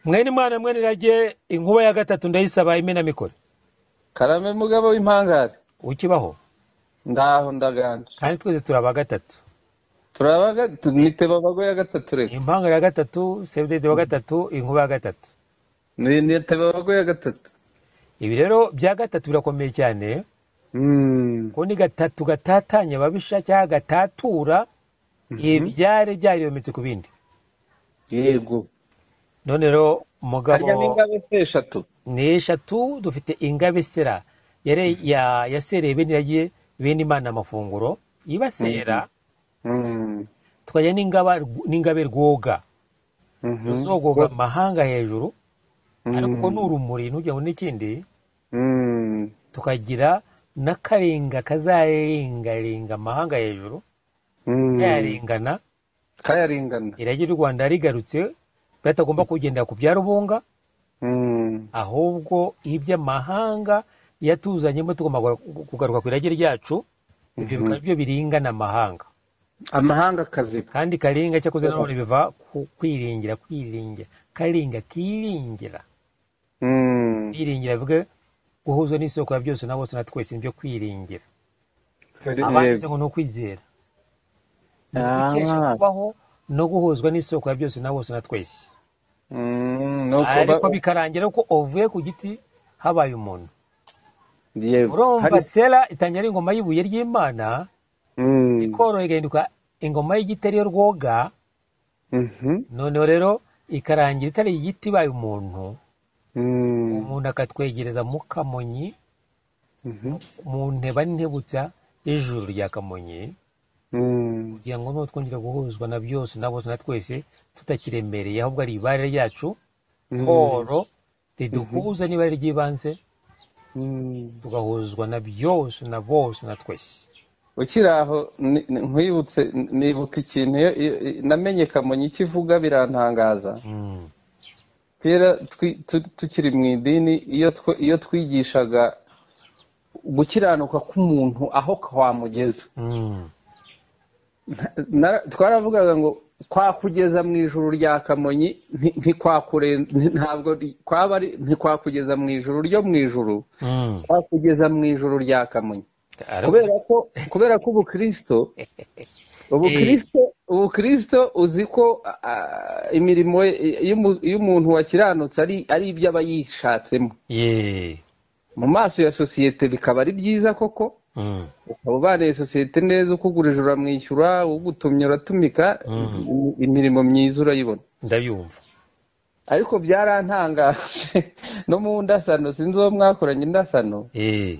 mwene imana mwene irage inkuba ya gatatu ndayisaba imenamikore karame mugabo w'impangare ukibaho ndaho ndaganje kandi twese turi aba gatatu turaba niteba abagoye ya gatatu reka impanga ya gatatu sevudede wa gatatu inkuba ya gatatu Ni- niteba abagoye ya gatatu ibi rero bya gatatu birakomeye cyane Mm, ko ni gatatu gatatanya ababisha cyangwa gatatura ibyari byariyometse ku bindi yego none rero umugabo harya n'ingabo se eshatu ni eshatu dufite ingabesera yari ya- yasereye bene yagiye bene imana amafunguro yibasera Mm, tukajya n'ingaba n'ingabe rwoga mhm. ruzogoga amahanga hejuru ariko Mm, ko n'urumuri ntugira ngo n'ikindi mm, tukagira n'akarenga kazarengarenga amahanga hejuru mm. kayarengana kayaringana irage ry'u rwanda rigarutse batagomba kugendera ku bya rubunga Mm, ahubwo iby'amahanga yatuzanyemo tugomba kugaruka- kugaruka ku irage ryacu ibyo bikaba byo biringana amahanga amahanga akaziba kandi karinga cyakoze nanone biva ku kwiringira kwiringira karinga kiringira Mm, kwiringira bivuge guhuzwa n'isoko ya byose na bose na twese nibyo kwiringira abanditse yego ngo ni ukwizera ni ukukesha Ah, kubaho no guhuzwa n'isoko ya byose na bose na twese mm, no kuba ariko bikarangira ko uvuye ku giti habaye umuntu yego hari urumva sera itangira ari ingoma y'ibuye ry'imana Mm, ikoroha igahinduka ingoma y'igiti ariyo rwoga mhm, noneho rero ikarangira itari igiti ibaye umuntu mm, umuntu akatwegereza mu kamonyi mhm, mu nteba ntibutsa y'ijuru rya kamonyi mm, kugira ngo nuko twongera guhuzwa na byose na bose na twese tutakiremereye ahubwo ari ibare ryacu mm, koro riduhuza n'ibare ry'ibanze mm. tugahuzwa na byose na bose na twese ukiri aho ni- ni- nkwibutse nibuka ikintu iyo- iyo- iyo- namenye kamonyi icyo ivuga birantangaza Mm. kera twi- tu- tukiri mu idini iyo tw- iyo twigishaga gukiranuka k'umuntu aho kwamugeza Mm. Na- twaravugaga ngo kwakugeza mu ijuru rya kamonyi nti- ntikwakure- nti- ntabwo ri- kwaba ari ntikwakugeza mu ijuru ryo mu ijuru Mm. kwakugeza mu ijuru rya kamonyi Aravuze. kubera ko kubera ko ubukristo Eh, ubukristo ubukristo uzi ko ah, imirimo ye- y'umu- y'umuntu wakiranutse ari ari ibyo aba yishatsemo ye. mu maso ya sosiyete bikaba ari byiza koko Mm. ukaba ubaniye sosiyete neza ukugurije uramwishyura ugutumye uratumika Mm. i- imirimo myiza urayibona ndabyumva ariko byarantangaje no mu ndasano sinzi uwo mwakoranye indasano Eh,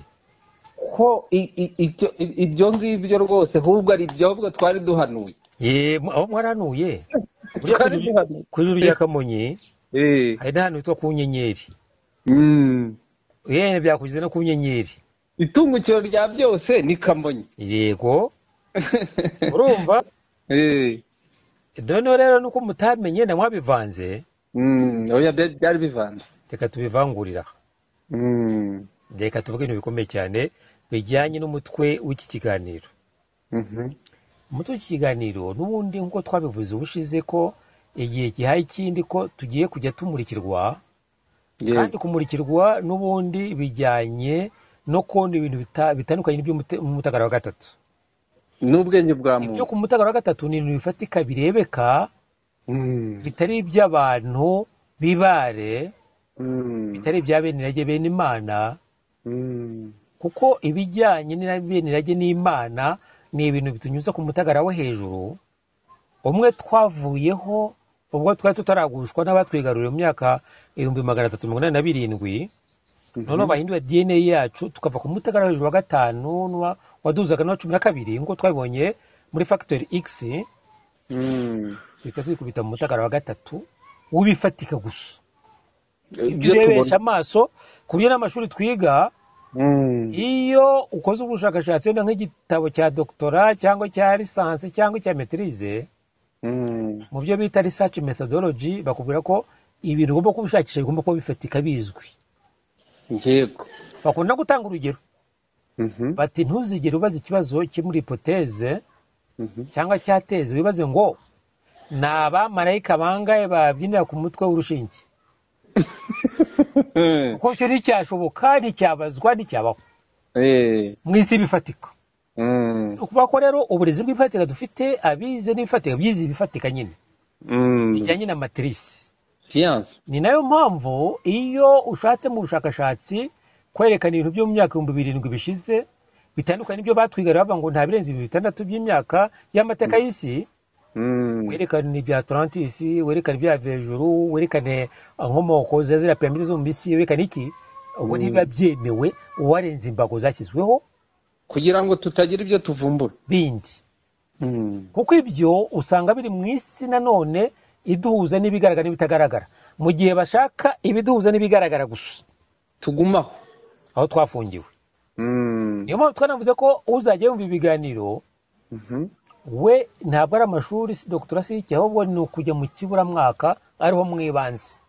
ko i- i- ibyo i- ibyo ngibyo rwose ahubwo ari ibyobwo twari duhanuye ye mu- aho mwaranuye buriya ku twari ijuru duhanuye ku ijuru rya kamonyi Eh. hari n'ahantu hitwa ku nyenyeri Mm. yene byakugize no ku nyenyeri itungukiro rya byose ni kamonyi yego urumva Eh. noneho rero nuko mutamenye na mwabivanze Mm. oya bya- byari bivanze reka tubivangurira Mm. reka tuvuge ibintu bikomeye cyane bijyanye n'umutwe w'iki kiganiro Mhm. umutwe w'iki kiganiro n'ubundi nk'uko twabivuze ubushize ko igihe gihaye ikindi ko tugiye kujya tumurikirwa kandi yego kumurikirwa n'ubundi bijyanye no kubona ibintu bita- bitandukanye n'ibyo wa gatatu n'ubwenge bwa ibyo muntu ku mutagara wa gatatu ni ibintu bifatika birebeka Mm. bitari iby'abantu b'ibare Mm. bitari ibya bene irage bene imana Mm. kuko ibijyanye na bene irage n'imana ni ibintu bitunyuza ku mutagara wo hejuru umwe twavuyeho ubwo twari tutaragushwa n'abatwigaruriye mu myaka ibihumbi magana atatu mirongo inani na birindwi noneho Mhm. bahindura dna yacu tukava ku mutagara wo hejuru wa gatanu n'uwa- waduzaga n'uwa cumi na kabiri nk'uko twabibonye muri factory x Mm. duhita twikubita mu mutagara wa gatatu w'ibifatika gusa ibyo ibyo urebesha tubona amaso ku buryo n'amashuri twiga Mm. iyo ukoze ubushakashatsi wenda nk'igitabo cya doktora cyangwa cya lisansi cyangwa icya metirize Mm. mu byo bita research methodology bakubwira ko ibintu ugomba kubishakisha bigomba kuba bifatika bizwi yego bakunda gutanga urugero Mhm. bati ntuzigere ubaza ikibazo kiri muri hipoteze Mhm. cyangwa cyateze wibaze ngo ni abamarayika bangahe babyinira ku mutwe w'urushinge kuko icyo nticyashoboka nticyabazwa nticyabaho Eh, mu isi bifatika mm, ni ukuvuga ko rero uburezi bw'ifatika dufite abize n'ibifatika byize ibifatika nyine mm. bijyanye na matirisi siyansi ni nayo mpamvu iyo ushatse mu bushakashatsi kwerekana ibintu byo mu myaka ibihumbi birindwi bishize bitandukanye n'ibyo batwigara bavuga ngo nta birenze ibihumbi bitandatu by'imyaka y'amateka y'isi Mm, werekane ibya atlantis werekane ibya hejuru werekane inkomoko za ziriya piramide zo mu misi werekane iki ubwo ntibiba byemewe uwarenza imbago zashyizweho kugira ngo tutagira ibyo tuvumbura bindi Mm, kuko ibyo usanga biri mu isi nanone iduhuza n'ibigaragara n'ibitagaragara mu gihe bashaka ibiduhuza n'ibigaragara gusa tugumaho aho twafungiwe Mm, niyo mpamvu twanavuze ko uzajya yumva ibiganiro mhm. we ntabwo ari amashuri dogitora sike ahubwo ni ukujya mu kiburamwaka ariho mwibanze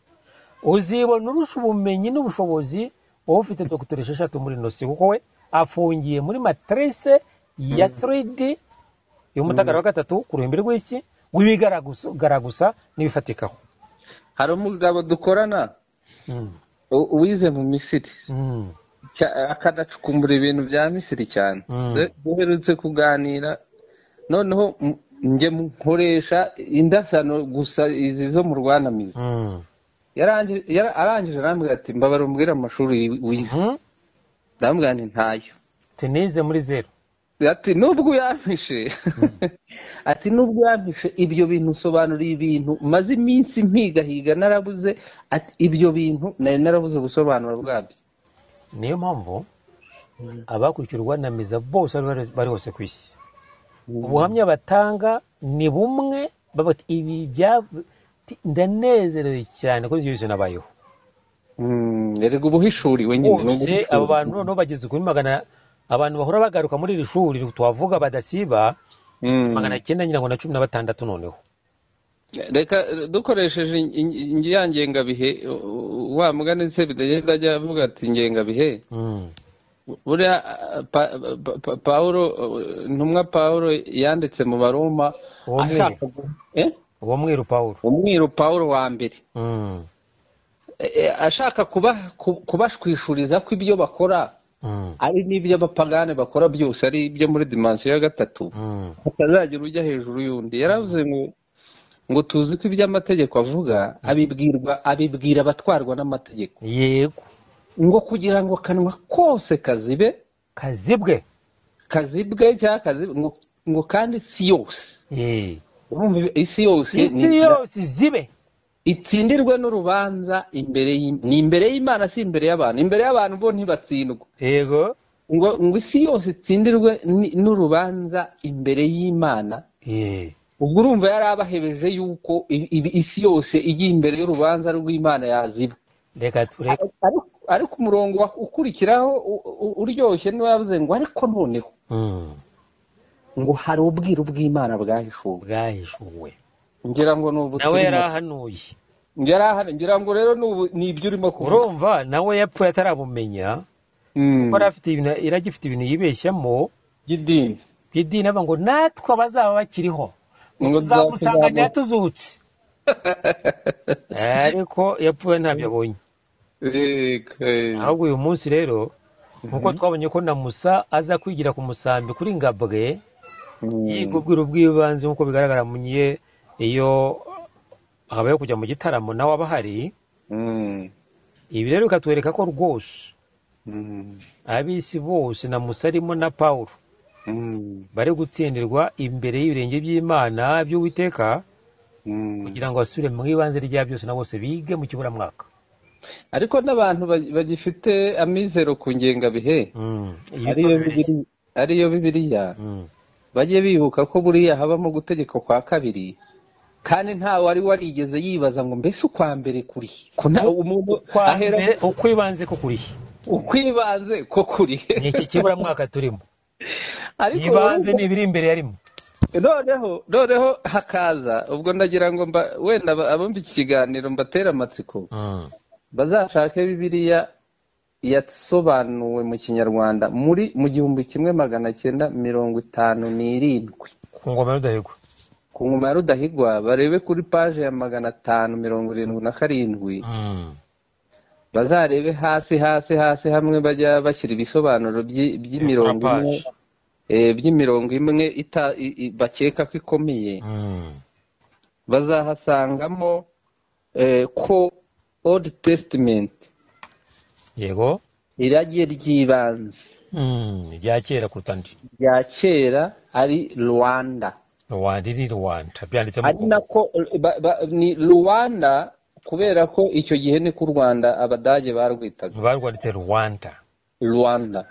uzibona urusha ubumenyi n'ubushobozi wowe ufite dogitora esheshatu muri inosi kuko we afungiye muri matirise ya 3D y'umutagara wa gatatu ku ruhimbi rw'isi w'ibigaragara gusa n'ibifatikaho hari umugabo dukorana Mm, u- wize mu misiri mm, Cya- akanacukumbura ibintu bya misiri cyane Mm. Du- duherutse kuganira noneho m- njye mu- nkoresha indasano gusa izi zo mu rwanamizi mm, Yarangi- yara- arangije arambwira ati mbabara umbwire amashuri wize mm. ndamubwira nti ntayo tenize muri zeru ati nubwo yampishe ati nubwo yampishe ibyo bintu usobanuriye ibintu maze iminsi mpigahiga narabuze ati ibyo bintu nari narabuze ubusobanuro bwabyo niyo mpamvu abakurikira urwanamiza bose aho bari hose ku isi ubuhamya batanga ni bumwe baba bati ibi bya- ti- ndanezerewe cyane ko ibyo bintu nabayeho Mm, erega ubuhishuri we nyine bose ni ubuhishuri. aba bantu noneho bageze kuri magana abantu bahora bagaruka muri iri shuri twavuga badasiba Mm. magana cyenda nyine ngo na cumi na batandatu noneho reka eh, dukoresheje in- in- in- ya ngengabihe u- u- wa mugani se bidagenda ajya avuga ati ngengabihe Mm, buriya ah, pa- pa- pa- pawulo eh, ntumwa pawulo yanditse mu baroma Uwo mwiru. ashaka gu- eh? uwo mwiru pawulo umwiru pawulo wa mbere Mm, Eh, eh, ashaka kuba- ku- kubashwishuriza ko ibyo bakora mm, ari n'ibyo abapagane bakora byose ari ibyo muri dimansiyo ya gatatu mm, atazagira ujya hejuru y'undi yaravuze ngo ngo tuzi ko iby'amategeko avuga abibwirwa abibwira abatwarwa n'amategeko yego ngo kugira ngo akanwa kose kazibe kazi bwe kazibwe cyangwa kazibe ngo, ngo kandi si yose Eh, urumva ibi- isi yose isi ni- yose zibe itsindirwe n'urubanza imbere y'Im- ni imbere y'imana si imbere y'abantu imbere y'abantu bo ntibatsindwa yego ngo ngo isi yose itsindirwe ni- n'urubanza imbere y'imana Eh, ubwo urumva yari abahebeje yuko i- i- isi yose ijya imbere y'urubanza rw'imana yaziba reka tureke Ariko- ariko umurongo wa- ukurikiraho u- u- uryoshye niwe yavuze ngo ariko noneho Mm, ngo hari ubwiru bw'imana bwahishuwe bwahishuwe ngira ngo ni ubu nawe yari turimo. ahanuye ngira aha- ngira ngo rero ni ubu- ni ibyo urimo kuvuga urumva nawe yapfuye atarabumenya Mm. kuko yari afite ibintu- yari agifite ibintu yibeshyamo by'idini idini avuga ngo natwe abazaba bakiriho ngo Ngo tuzamusanganya tuzamusanganira tuzutse ariko yapfuye ntabyo abonye Yego. ahubwo uyu munsi rero nk'uko twabonye ko na musa aza kwigira ku musambi kuri ngabwe Mm. yiga ubwiru bw'ibanze nk'uko bigaragara mu gihe iyo habayeho kujya mu gitaramo nawe aba ahari Mm. ibi rero bikatwereka ko rwose Mm. ab'isi bose na musa arimo na pawulo Mm. bari gutsindirwa imbere y'ibirenge by'imana by'uwiteka Mm. kugira ngo basubire mu ibanze rya byose na bose bige mu kiburamwaka ariko n'abantu ba- bagifite amizero ku ngengabihe ariyo bibiri- ariyo bibiliya bajye bibuka ko buriya habamo gutegeka kwa kabiri kandi nta wari warigeze yibaza ngo mbese ukwa mbere kuri ko nta umuntu ahera uko ibanze ko kurihe ukwibanze ko kuri ni iki kiburamwaka turimo ariko ibanze urumva- ni ibiri imbere yarimo noneho noneho hakaza ubwo ndagira ngo mba wenda aba- abumva iki kiganiro mbatera amatsiko bazashake bibiliya yasobanuwe mu kinyarwanda muri mu gihumbi kimwe magana cyenda mirongo itanu n'irindwi ku ngoma y'udahigwa ku ngoma ya rudahigwa barebe kuri paje ya magana atanu mirongo irindwi na karindwi bazarebe hasi hasi hasi hamwe bajya bashyira ibisobanuro by'imirongo imwe by'imirongo imwe bakeka ko ikomeye bazahasangamo ko old testament yego irage ry'ibanze rya kera kuruta ndi rya kera ari rwanda rwanda iri rwanda byanditse ari nako ni rwanda kubera ko icyo gihe ni ku rwanda abadage barwitaga barwanditse rwanda rwanda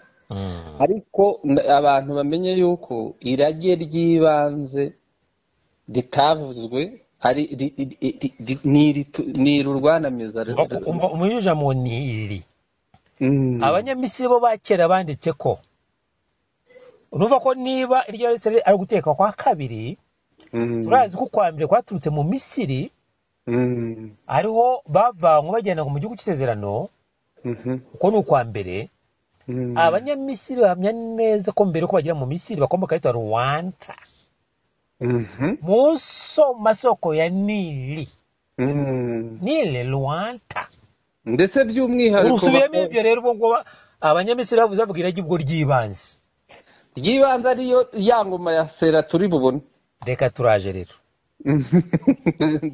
ariko abantu bamenye yuko irage ry'ibanze ritavuzwe ari ni urwanamiza mu ni iri abanyamisiri bo ba kera banditse ko uruva ko niba iryo ari ari guteka kwa kabiri turazi ko kwa mbere kwaturutse mu misiri hariho bavanywe bagenda mu gihugu cy'isezerano uko ni ukwa mbere abanyamisiri bahamya neza ko mbere ko bagera mu misiri bagomba kwita ruwanta munsi masoko ya nili nili ruwanta ndetse by'umwihariko urusubiyemo ibyo rero ubwo ngubu abanyamisiri bavuze bavuga iragi ubwo ry'ibanze ry'ibanze ariyo ya ngoma ya sera turi bubone reka turaje rero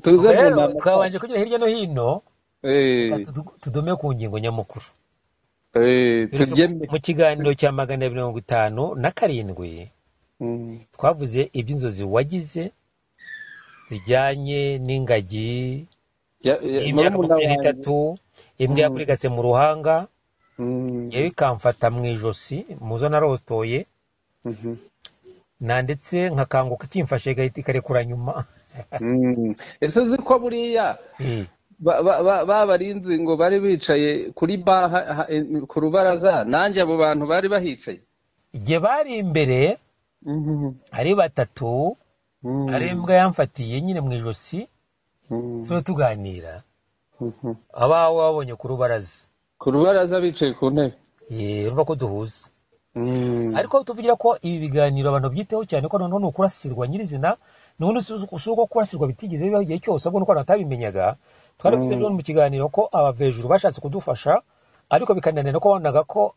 tuze rero twabanje kunyura hirya no hino tudume ku ngingo nyamukuru mu kiganiro cya magana abiri mirongo itanu na karindwi twavuze iby'inzozi wagize zijyanye n'ingagi imyaka makumyabiri n'itatu imbwa yakurigase mu ruhanga yewe ikamfata mu ijosi muzo narotoye nanditse nkakanguka ikimfashe ikarekura nyuma ese uzi ko buriya ba barinzi ngo bari bicaye kuri ku rubaraza nanjye abo bantu bari bahicaye igihe bari imbere ari batatu ari imbwa yamfatiye nyine mu ijosi turiho tuganira abawe wabonye ku rubaraza ku rubaraza bicaye ku ntebe urumva ko duhuza ariko tuvugira ko ibi biganiro abantu byiteho cyane ko noneho ni ukurasirwa nyirizina n'ubundi si uko kurasirwa bitigeze biba igihe cyose ahubwo nuko abantu batabimenyaga twaravuze ejo mu kiganiro ko abavejuru bashatse kudufasha ariko bikananira ko wabonaga ko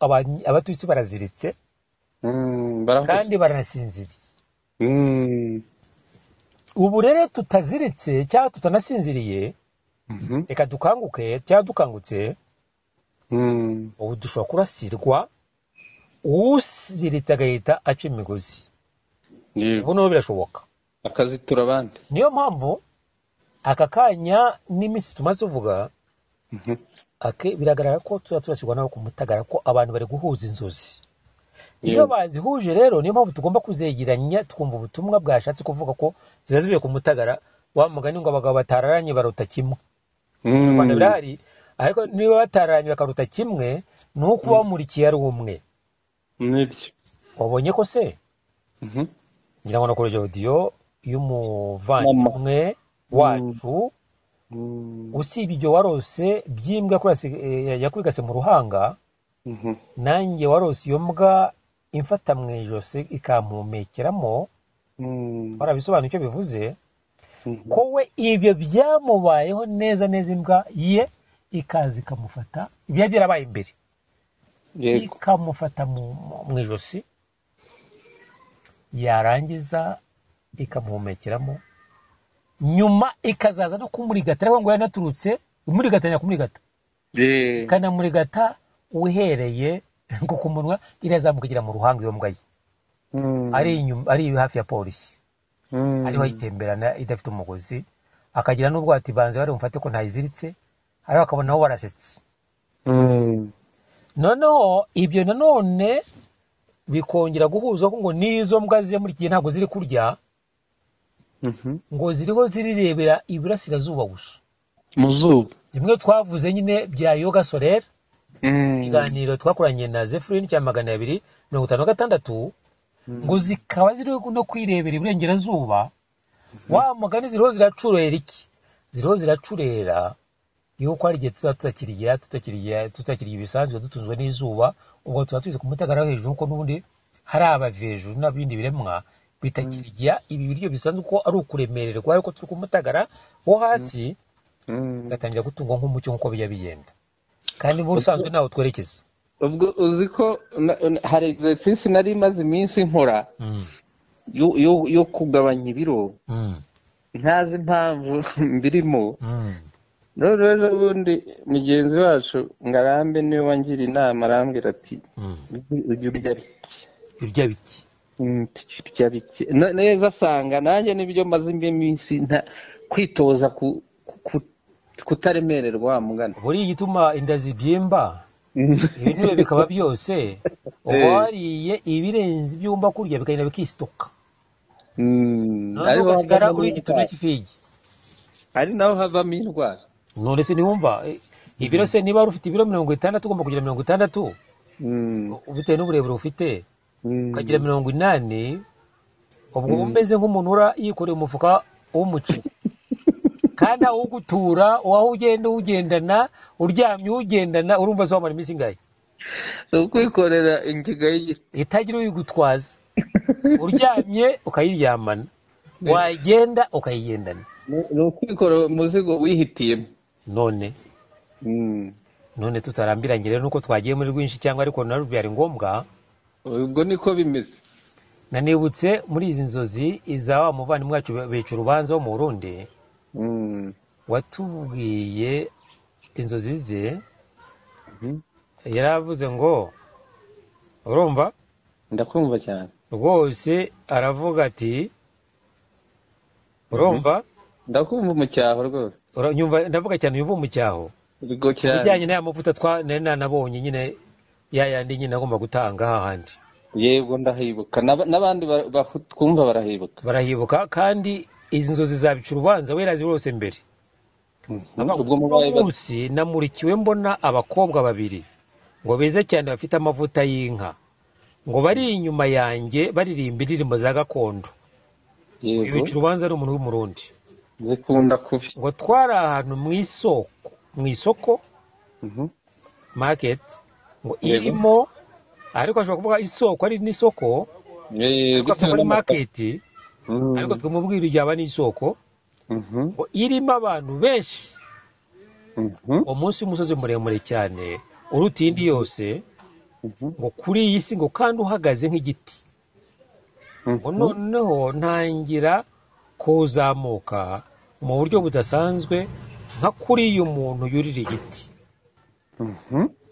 abatuye baraziritse kandi baranasinziriye ubu rero tutaziritse cyangwa tutanasinziriye reka dukanguke cyangwa dukangutse ubu dushobora kurasirwa uziritse agahita aca imigozi ubu n'ubu birashoboka akazitura abandi niyo mpamvu aka kanya n'iminsi tumaze tuvuga biragaragara ko tuba turasirwa nabo ku mutagara ko abantu bari guhuza inzozi iyo bazihuje rero niyo mpamvu tugomba kuzegeranya twumva ubutumwa bwashatse kuvuga ko ziba zivuye ku mutagara wa mugani ngo abagabo batararanye baruta kimwe mu rwanda birahari ariko niba batararanye bakaruta kimwe ni uko bamurikiye ari umwe nibyo wabonye ko se ngira ngo nakora odiyo y'umuvandimwe wacu usibye ibyo warose by'imbwa yakwigase mu ruhanga nanjye warose iyo mbwa imfata mu ijosi ikampumekeramo warabisobanura icyo bivuze ko we ibyo byamubayeho neza neza imbwa ye ikaza ikamufata ibiba byarabaye imbere ikamufata mu ijosi yarangiza ikamuhumekeramo nyuma ikazaza no kumurigata ariko ngo yanaturutse imurigatanya kumurigata ikanamurigata uhereye nko ku munwa irazamuka igera mu ruhanga iyo mbwa ye ari hafi ya polisi ariho ayitemberana idafite umugozi akagira n'ubwo banze bari bumfate ko ntayiziritse ariko akabona aho barasetse noneho ibyo nanone bikongera guhuza ko ngo n'izo mbwa ziri muri iki gihe ntabwo ziri kurya ngo ziriho zirirebera iburasirazuba gusa mu zuba bimwe twavuze nyine bya yoga sorera ikiganiro twakoranye na zefurini cya magana abiri mirongo itanu na gatandatu ngo zikaba ziriho no kwirebera iburengerazuba wa mugani ziriho ziracurera iki ziriho ziracurera yuko hari igihe tuba tutakiriya tutakiriya tutakiriya ibisanzwe dutunzwe n'izuba ubwo tuba tuzi ku mutegara hejuru kuko n'ubundi hari abavejuru n'ibindi biremwa bitakiriya ibi biryo bisanzwe ko ari ukuremererwa ariko turi ku mutagara wo hasi gatangira gutungwa nk'umucyo nk'uko bijya bigenda kandi ubusanzwe ntawe twerekeza ubwo uzi ko hari egisesisi nari imaze iminsi nkora yo kugabanya ibiro ntazi impamvu mbirimo rero ejo bundi mugenzi wacu ngo arambe niwe wangira inama arambwira ati ujye urya bike urya bike urya bike neza asanga nanjye nibyo maze indi minsi kwitoza kutaremererwa mugana buriya igituma inda zibyimba ibinure bikaba byose uba wariye ibirenze ibyo wumva kurya bikagenda bikisitoka noneho ugasigara uri igituntu cy'ifigi ari naho havamo indwara none se ntiwumva ibiro se niba ufite ibiro mirongo itandatu ugomba kugira mirongo itandatu bitewe n'uburebure ufite ukagira mirongo inani ubwo uba umeze nk'umuntu ura yikoreye umufuka w'umuceri kandi aho ugutura uwaho ugenda uwugendana uryamye uwugendana urumva se wamara iminsi ingahe ni ukwikorera ingiga y'igiti itagira uyigutwaza uryamye ukayiryamana wagenda ukayigendana ni ukwikorera umuzigo wihitiyemo none none tutarambiranye rero nuko twagiye muri rwinshi cyangwa ariko na byari ngombwa ubwo niko bimeze nanibutse muri izi nzozi iza wa muvandimwe wacu bica urubanza wo mu burundi watubwiye inzozi ze yaravuze ngo urumva ndakumva cyane rwose aravuga ati urumva ndakumva umucyaho rwose ndavuga cyane yumva umucyaho ibijyanye n'aya mavuta nari nanabonye nyine ya yandi nyine agomba gutanga hahandi yego ndahibuka n'abandi twumva barahibuka barahibuka kandi izi nzozi zabica urubanza werazi rwose mbere munsi namurikiwe mbona abakobwa babiri ngo beza cyane bafite amavuta y'inka ngo bari inyuma yanjye baririmba indirimbo za gakondo bica urubanza ari umuntu w'umurundi zikunda kubi ngo twari ahantu mu isoko mu isoko maketi ngo irimo ariko ashobora kuvuga isoko ari n'isoko muri maketi ariko twamubwira ijyaba n'isoko ngo irimo abantu benshi umunsi w'umusozi muremure cyane uruta iyindi yose ngo kuri iyi si ngo kandi uhagaze nk'igiti ngo noneho ntangira kuzamuka mu buryo budasanzwe nka kuri uyu muntu yurira igiti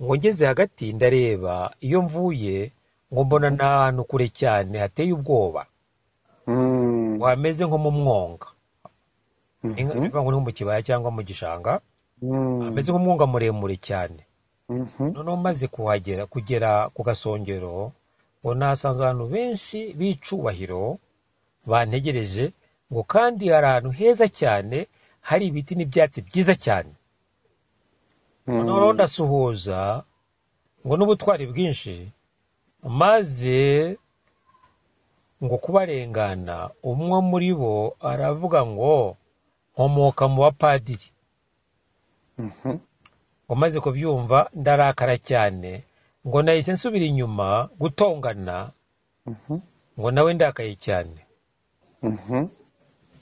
ngo ngeze hagati ndareba iyo mvuye ngo mbona ni ahantu kure cyane hateye ubwoba wameze nko mu mwonga bivuga ngo ni mu kibaya cyangwa mu gishanga hameze nk'umwonga muremure cyane noneho maze kuhagera kugera ku gasongero ngo nasanze abantu benshi b'icubahiro bantegereje ngo kandi hari ahantu heza cyane hari ibiti n'ibyatsi byiza cyane noneho ndasuhuza ngo n'ubutwari bwinshi maze ngo kubarengana umwe muri bo aravuga ngo nkomoka mu bapadiri ngo maze kubyumva ndarakara cyane ngo nahise nsubira inyuma gutongana ngo nawe ndakaye cyane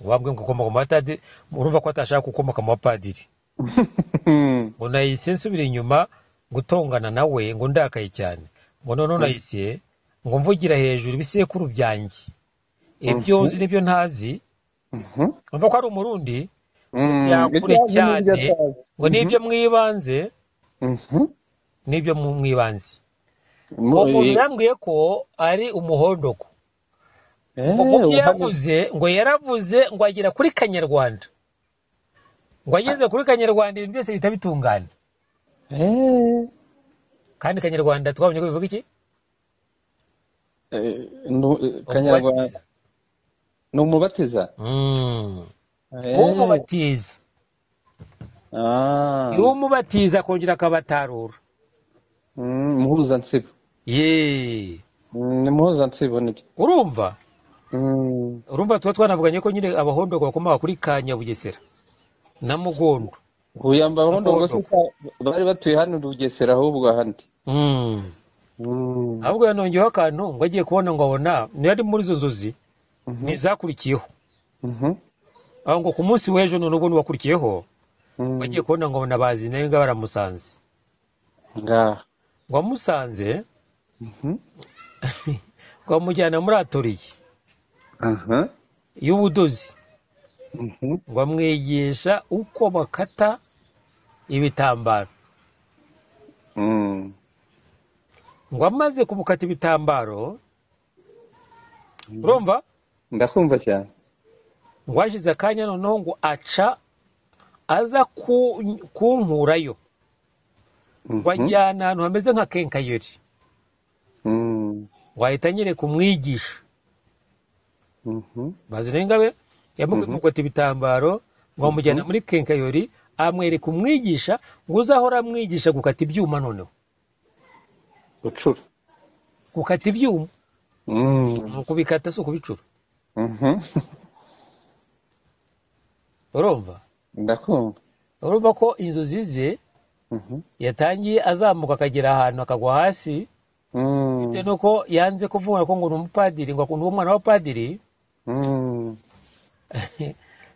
wabwe ngo ukomoka mu bapadiri urumva ko atashaka gukomoka mu bapadiri ngo nahise nsubira inyuma gutongana nawe ngo ndakaye cyane ngo noneho nahise ngo mvugira hejuru ibisekuru byanjye ibyo uzi n'ibyo ntazi urumva ko ari umurundi byakure cyane ngo n'ibyo mwibanze n'ibyo mwibanze uwo muntu yambwiye ko ari umuhondoko mu byo yavuze ngo yaravuze ngo agera kuri kanyarwanda ngo ageze kuri kanyarwanda ibintu byose bihita bitungana kandi kanyarwanda twabonye ko bivuga iki kanyarwanda ni umubatiza umubatiza iyo umubatiza akongera akabatarura muhuzansibo yeee ni muhuzansibo nibyo urumva urumva tuba twanavuganye ko nyine abahondo bakomoka kuri ka nyabugesera na mugondo uyu abahondo bari batuye hano urugesera ahubwo ahandi ahubwo yanongeyeho akantu ngo agiye kubona ngo abona ntiyari muri izo nzozi ntizakurikiyeho aho ngo ku munsi w'ejo none ubwo n'uwakurikiyeho bagiye kubona ngo abona bazi nayo ngaho baramusanze ngaha wamusanze wamujyana muri atoriye aha y'ubudozi mhm, ngo amwigisha uko bakata ibitambaro mm, ngo amaze kumukata ibitambaro urumva ndakumva cyane ngo hashize akanya noneho ngo aca aza ku- kunkurayo Mhm, ngo ajyana ahantu hameze nka kenkayori mm, ngo ahita anyereka umwigisha mhm, bazi n'ingabe yamukata ibitambaro ngo amujyana muri kenkayori amwereka umwigisha ngo uzahora amwigisha gukata ibyuma noneho gucura gukata ibyuma Mm, ni ukubikata si ukubicura mhm, urumva ndakumva urumva ko inzozi ze Mhm, yatangiye azamuka akagera ahantu akagwa hasi mm, bitewe nuko yanze kuvuga ko ngo ni umupadiri ngo akunda umwana wa padiri mm,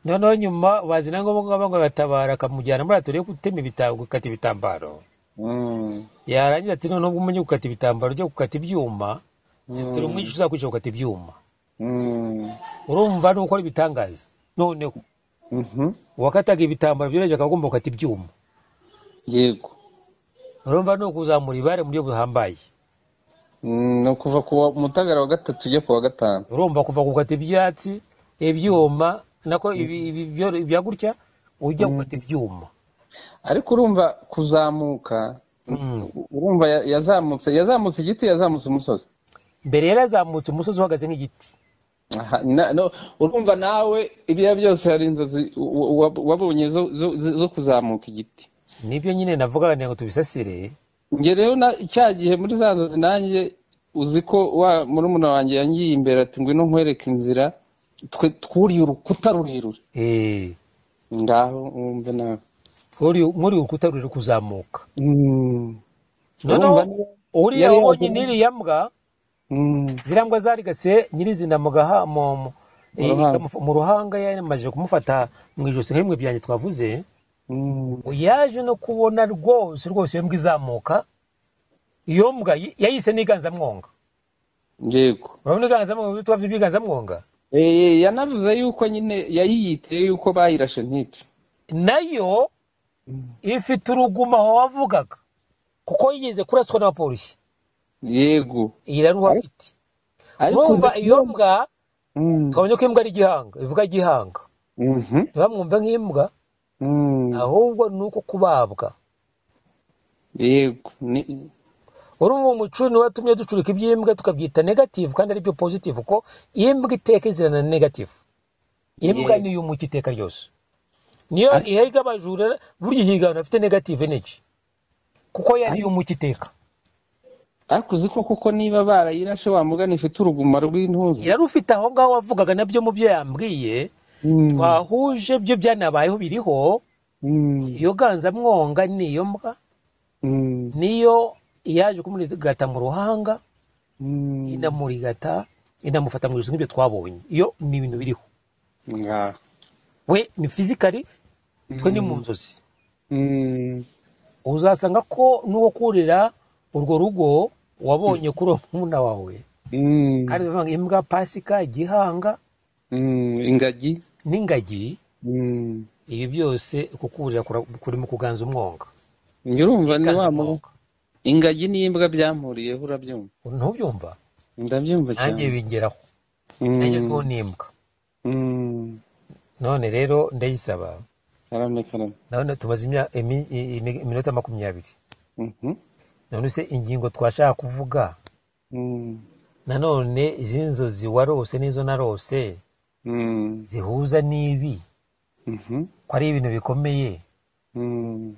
noneho nyuma bazi na ngombwa ngo batabara akamujyana muri aturiye gutema ibitambaro gukata ibitambaro mm, yarangiza ati noneho ubwo umenye gukata ibitambaro byo gukata ibyuma turi umwigisha uzakwigisha gukata ibyuma mm, urumva ni ukora ibitangaza noneho mhm, uwakataga ibitambaro byoroheje akaba agomba gukata ibyuma yego urumva ni ukuzamura ibare mu buryo buhambaye Mm, ni ukuva ku wa- mutagara wa gatatu ujya ku wa gatanu urumva kuva gukata ibyatsi ibyuma nako ibi- ibi- byo- ibya gutya ujya gukata ibyuma ariko urumva kuzamuka Mm. urumva ya- yazamutse yazamutse igiti yazamutse umusozi mbere yarazamutse umusozi uhagaze nk'igiti Aha, na- no, urumva nawe ibya byose hari inzozi u- u- wa- wabonye zo zo- zo- zo kuzamuka igiti nibyo nyine navuga ngo tubisasire njye rero na- cya gihe muri za nzozi nanjye uzi ko wa murumuna wanjye yangiye imbere ati ngwino nkwereke inzira twe twuriye urukuta rurerure Eh, ngaho wumve nawe muri- muri urukuta ruri kuzamuka Mm. noneho Urumva niba- uriya yari wabonye yagira- n'iriya mbwa Mm. ziriya mbwa zarigase nyirizina mu gaha mu- mu- Mu ruhanga. ikamuf- mu ruhanga yamaze kumufata mu ijosi nk'imwe byanjye twavuze Mm. ngo yaje no kubona rwose rwose iyo mbwa izamuka iyo mbwa yi- yayise n'iganzamwonga yego urabona iganzamwonga ibyo twabyo by'iganzamwonga Eh, yanavuze yuko nyine yayiyiteye yuko bayirashe ntice nayo ifite uruguma aho wavugaga kuko yigeze kuraswa n'abapolisi yego iyi rero uhafite mwumva iyo mbwa Mm. twabonye ko imbwa ari igihanga ivuga gihanga Mhm. ntibamwumve nk'imbwa Mm. ahubwo ni uko kubabwa yego Ni- urumva umuco niwe watumye ducurika iby'imbwa tukabyita negative kandi aribyo positive kuko imbwa iteka izirana na negative imbwa Yego. niyo umuca iteka ryose niyo Ariko- ihiga abajura burya ihigana afite negative energy kuko yari iyo umuca iteka ariko uzi ko koko niba barayirashe wamugana ifite uruguma rw'intuza irarufite aho ngaho wavugaga nabyo mu byo yambwiye Mm. twahuje byo byanabayeho biriho Mm. iyo ganzamwonga niyo mbwa Mm. niyo yaje kumurigata mu ruhanga Mm. inamurigata inamufata mu ijosi nk'ibyo twabonye iyo ni ibintu biriho Ngaho. we ni fizikari twe ni mu Mm. nzozi Mm. uzasanga ko n'uwo kurira urwo rugo wabonye kuri uwo mwuna wawe Mm. kandi bavanga imbwa pasika gihanga Mm. ingagi n'ingagi Mm. ibi byose kukurira kura- kuri mu kuganza umwonga njye urumva ni Ikanza wa mu- umwonga ingagi n'imbwa byampuriyeho urabyumva ntubyumva ndabyumva nanjye cyane bingeraho Mm. ndagezweho n'imbwa Mm. none rero ndayisaba karame karame none tumaze imya- imi- i- i- iminota makumyabiri Mhm. none se ingingo twashaka kuvuga Mm. nanone izi nzozi warose n'izo narose Mm. zihuza n'ibi Mhm. ko ari ibintu bikomeye Mm.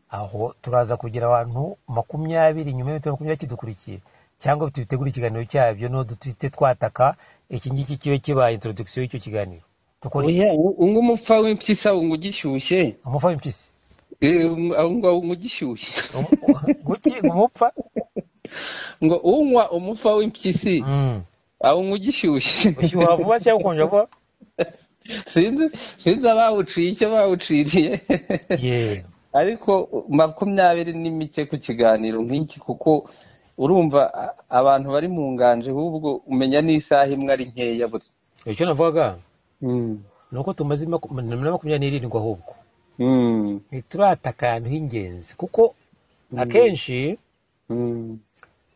aho turaza kugira abantu makumyabiri nyuma y'iminota makumyabiri kidukurikiye cyangwa tubitegura ikiganiro cyabyo no duhite twataka iki ngiki kibe kibaye introduction y'icyo kiganiro dukore oya ungu umupfa w'impyisa wunga ugishyushye umufa w'impyisi Eh, aho ngaho wunga ugishyushye Um- guki umupfa ngo unywa umufa w'impyisi Mm. awunywa ugishyushye ushyuha vuba cyangwa ukonja vuba sinzi sinzi abawuciye icyo bawuciriye yewe ariko makumyabiri ni mike ku kiganiro nk'iki kuko urumva abantu bari mu nganje ahubwo umenya n'isaha imwe ari nkeya buri icyo navuga ni uko tumaze makumyabiri n'irindwi ahubwo ntiturata akantu h'ingenzi kuko akenshi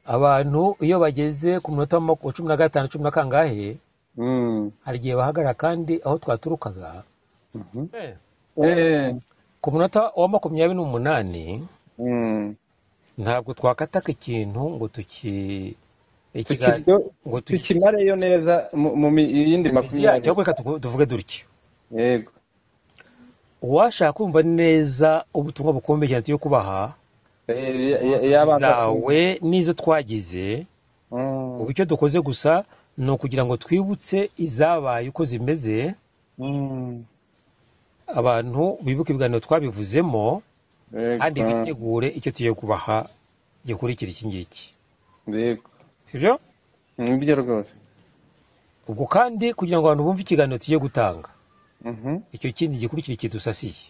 abantu iyo bageze ku munota wa cumi na gatanu cumi na kangahe hari igihe bahagarara kandi aho twaturukaga ku munota wa makumyabiri n'umunani ntabwo twakataka ikintu ngo tuki ngo tukimareyo neza mu yindi makumyabiri cyangwa reka tuvuge dutya yego uwashaka kumva neza ubutumwa bukomeye cyane yo kubaha zawe n'izo twagize ubu icyo dukoze gusa ni ukugira ngo twibutse izabaye uko zimeze abantu bibuka ibiganiro twabivuzemo kandi bitegure icyo tugiye kubaha gikurikira iki ngiki sibyo nibyo rwose ubwo kandi kugira ngo abantu bumve ikiganiro tugiye gutanga icyo kindi gikurikira kidusasiye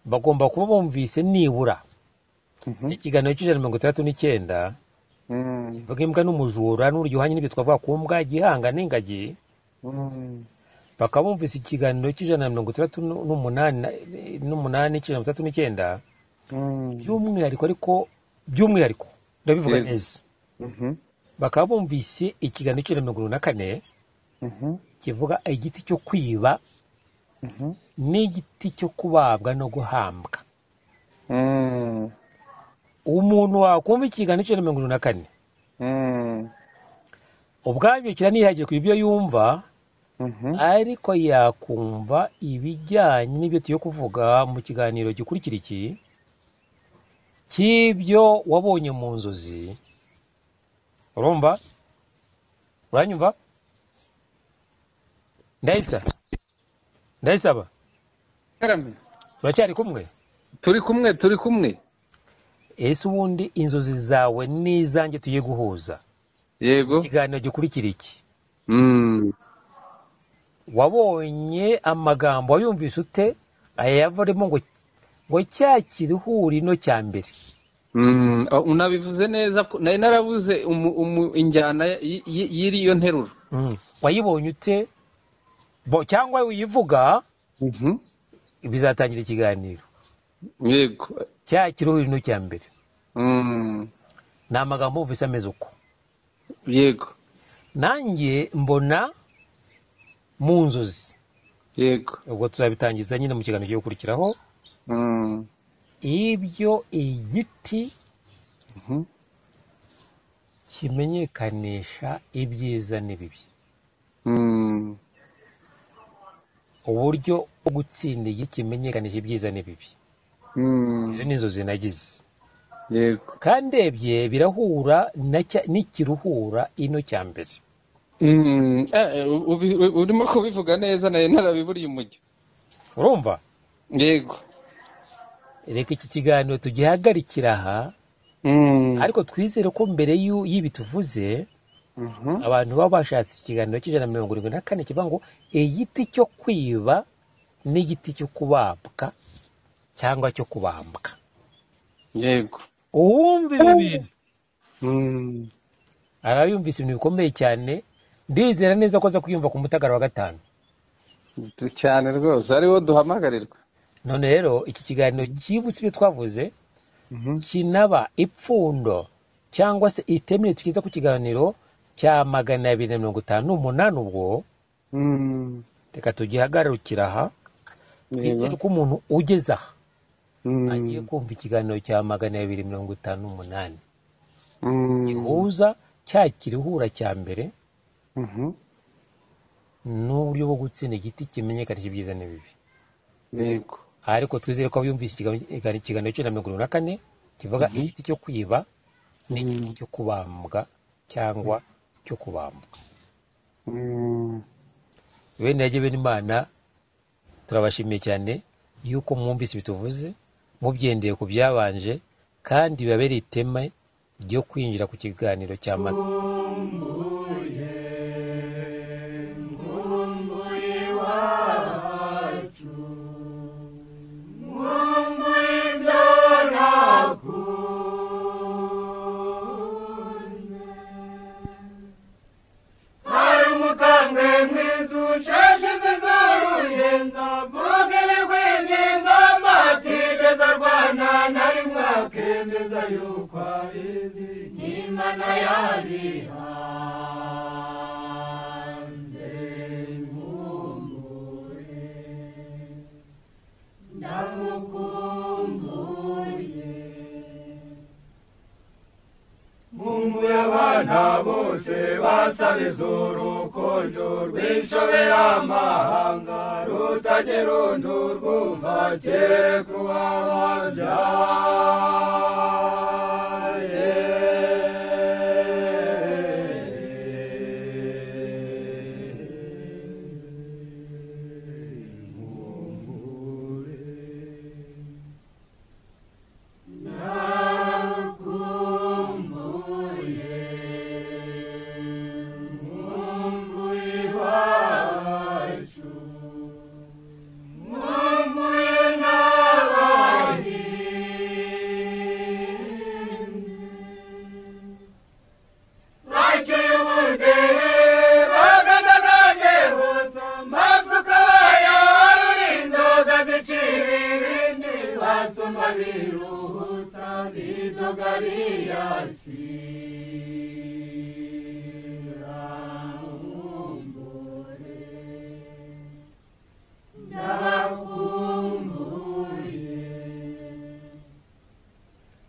bagomba kuba bumvise nibura ikiganiro cy'ijana mirongo itandatu n'icyenda kivuga imbwa n'umujura n'uryohanye n'ibyo twavuga ku mbwa gihanga n'ingagi bakabumvise ikiganiro cy'ijana na mirongo itandatu n'umunani cy'ijana na mirongo itandatu n'icyenda by'umwihariko ariko by'umwihariko ndabivuga neza bakaba bumvise ikiganiro cy'ijana na mirongo irindwi na kane kivuga igiti cyo kwiba n'igiti cyo kubabwa no guhambwa umuntu wakumva ikiganiro cy'ijana na mirongo irindwi na kane ubwabyo kiranihagiye ku ibyo yumva ariko yakumva ibijyanye n'ibyo tuyo kuvuga mu kiganiro gikurikira iki cy'ibyo wabonye mu nzozi urumva uranyumva ndayisa ndayisaba turacyari kumwe turi kumwe turi kumwe ese ubundi inzozi zawe n'izange tuye guhuza yego ikiganiro gikurikira iki wabonye amagambo wayumvise ute aya yavaremo ngo ngo cya kirihurino cya mbere unabivuze neza nari narabuze injyana y'iriyo nteruro wayibonye ute cyangwa wiyivuga bizatangira ikiganiro yego cya kirihurino cya mbere ni amagambo wumvise ameze uko yego nanjye mbona mu nzozi yego ubwo tuzabitangiza nyine mu kiganiro cyo gukurikiraho ibyo igiti kimenyekanisha ibyiza n'ibibi uburyo bwo gutsinda igiti kimenyekanisha ibyiza n'ibibi izo ni inzozi nagize kandi ebye birahura n'ikiruhura ino cya mbere urimo kubivuga neza nawe ntarabiburiye umujyi urumva yego reka iki kiganiro tugihagarikira aha ariko twizere ko mbere y'ibi tuvuze abantu baba bashatse ikiganiro cy'ijana na mirongo irindwi na kane kivuga ngo igiti cyo kwiba n'igiti cyo kubabwa cyangwa cyo kubambwa yego uwumva ibi bintu arayumvise ibintu bikomeye cyane ndizera neza ko aza kuyumva ku mutagara wa gatanu cyane rwose ariwo duhamagarirwa none rero iki kiganiro cyibutse ibyo twavuze kinaba ipfundo cyangwa se itemere tukiza ku kiganiro cya magana abiri na mirongo itanu n'umunani ubwo reka tugihagarukira aha twizere ko umuntu ugeze aha agiye kumva ikiganiro cya magana abiri mirongo itanu n'umunani gihuza cya kiruhura cya mbere n'uburyo bwo gutsinda igiti kimenyekanisha ibyiza n'ibibi yego ariko twizere ko yumvise ikiganiro cy'ijana na mirongo irindwi na kane kivuga igiti cyo kwiba n'igiti cyo kubambwa cyangwa cyo kubambwa bene yajya bene imana turabashimiye cyane yuko mwumvise bituvuze mubyendeye ku byabanje kandi bibabereye iteme ryo kwinjira ku kiganiro cya mata yuko abizi n'imana yabihanze mumbure ndamukumbuye mumbuye abana bose basariza urukundo rw'inshobera amahanga rutagira undi urwumva kereka uwababyaye Nakumbuye mumbuye iwacu mumbuye n'abahinzi bakiyubure bagaragaza amasuka bayaharura inzoga zicira ibindi basoma biruhutsa bidogariyasi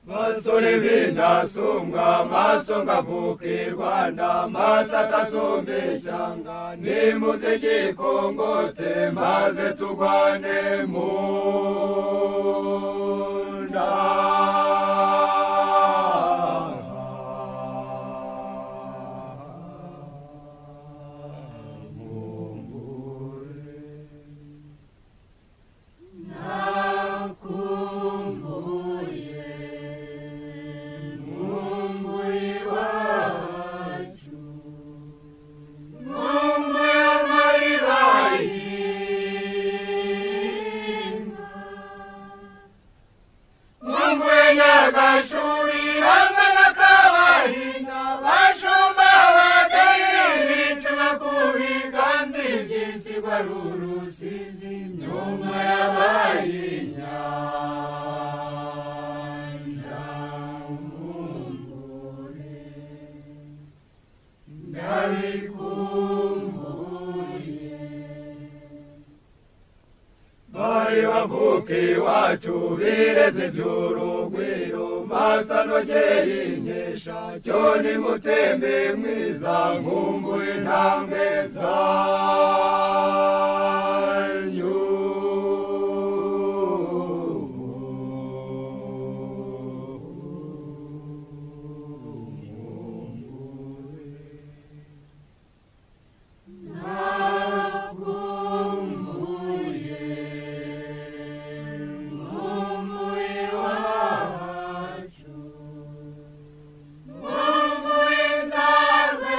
basore b'indasumwa amaso ngavukirwa n'amaso atasumba ishyanga nimuze igikongote maze turwane mu nda nakumbuye mumbuye iwacu mumbuye amarira y'inka. mumbuye nyagashuri hamwe n'akabahinda bashumba badahinda ku biganza iby'isigwa rurusizi nyuma yabaye inyanja mumbure ndabikumbuye bari bavuka iwacu bireze iby'urugwiro masa nogeye inkesha cyo ni mutembe mwiza nkumbuye intambwe zanyu nakumbuye mumbuye iwacu mumbuye inzarwe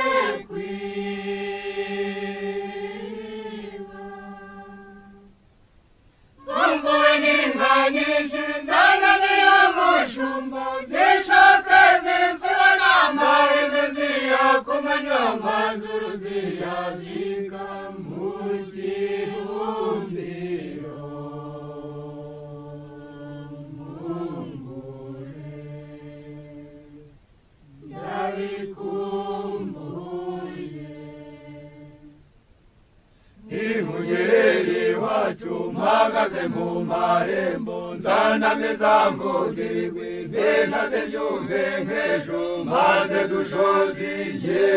kwima mumbuye n'inka nyinshi zananiye umushumba zishaka zisiba n'amahembe ziya ku manywa amazuru ziyabika mu gihumbiro ndabikumbuye Nimunyerere wacu mpagaze mu marembo nzanamiza mbugirirwe ntenaze byumve nk'ejo maze dushoziye